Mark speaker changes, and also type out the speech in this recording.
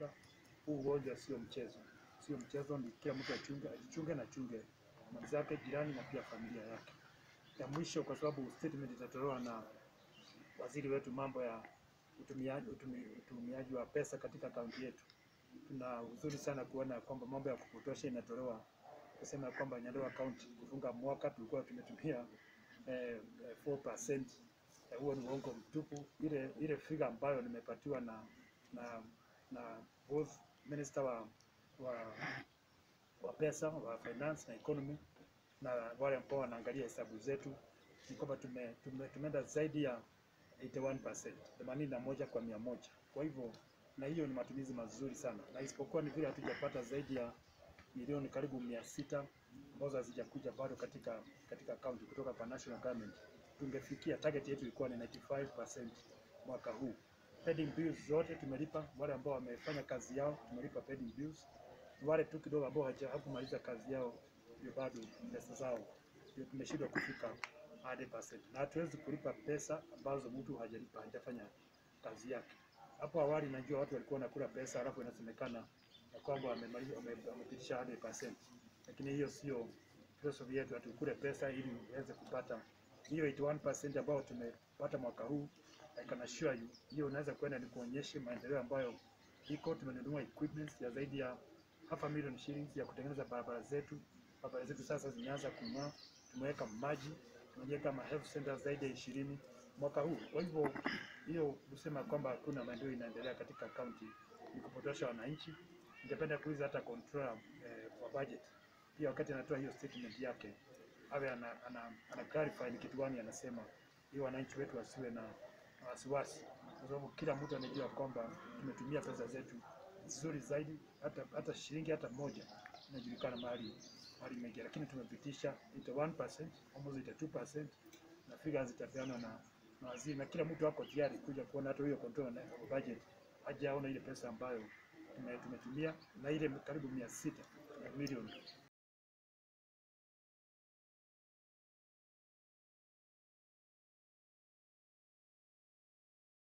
Speaker 1: kuchunga huu ugonjwa. Sio mchezo, sio mchezo, ni kila mtu achunge, ajichunge na chunge mwenzake, jirani na pia familia yake. Ya mwisho, kwa sababu statement itatolewa na waziri wetu mambo ya utumiaji, utumi, utumiaji wa pesa katika kaunti yetu. Tuna uzuri sana kuona kwamba mambo ya kupotosha inatolewa kusema ya kwamba Nyandarua County kufunga mwaka tulikuwa tumetumia eh, eh, 4%. Eh, Huo ni uongo mtupu. Ile ile figure ambayo nimepatiwa na na na both minister wa wa, wa pesa wa finance na economy na wale ambao wanaangalia hesabu zetu ni kwamba tume, tume, tumeenda zaidi ya 81%, themanini na moja kwa mia moja. Kwa hivyo na hiyo ni matumizi mazuri sana, na isipokuwa ni vile hatujapata zaidi ya milioni karibu mia sita ambazo hazijakuja bado katika katika kaunti kutoka kwa national government, tungefikia target yetu ilikuwa ni 95% mwaka huu. Pending bills zote tumelipa, wale ambao wamefanya kazi yao tumelipa pending bills. Wale tu kidogo ambao hawaja- hawakumaliza kazi yao ndio bado pesa zao ndio tumeshindwa kufika 100%, na hatuwezi kulipa pesa ambazo mtu hajalipa hajafanya kazi yake. Hapo awali najua watu walikuwa wanakula pesa alafu inasemekana ya kwamba wamemaliza wame- wamepitisha 100%, lakini hiyo sio philosophy yetu. Hatukule pesa ili uweze kupata hiyo 81% ambayo tumepata mwaka huu. I can assure you hiyo unaweza kwenda ni kuonyeshe maendeleo ambayo iko. Tumenunua equipment ya zaidi ya half a million shillings ya kutengeneza barabara zetu. Barabara zetu sasa zimeanza kung'aa. Tumeweka maji, tumejenga ma health centers zaidi ya ishirini mwaka huu. Kwa hivyo hiyo kusema kwamba hakuna maendeleo inaendelea katika kaunti ni kupotosha wananchi. Ningependa kuuliza hata controller eh, wa budget pia wakati anatoa hiyo statement yake awe ana, ana, ana clarify ni kitu gani anasema, ili wananchi wetu wasiwe na na wasiwasi, kwa sababu kila mtu anajua kwamba tumetumia pesa zetu vizuri zaidi, hata hata shilingi hata moja inajulikana mahali mahali imeingia, lakini tumepitisha 81% almost 82% na figures zitapeanwa na na waziri, na kila mtu ako tayari kuja kuona hata huyo control na budget hajaona ile pesa ambayo tume- tumetumia na ile karibu mia sita milioni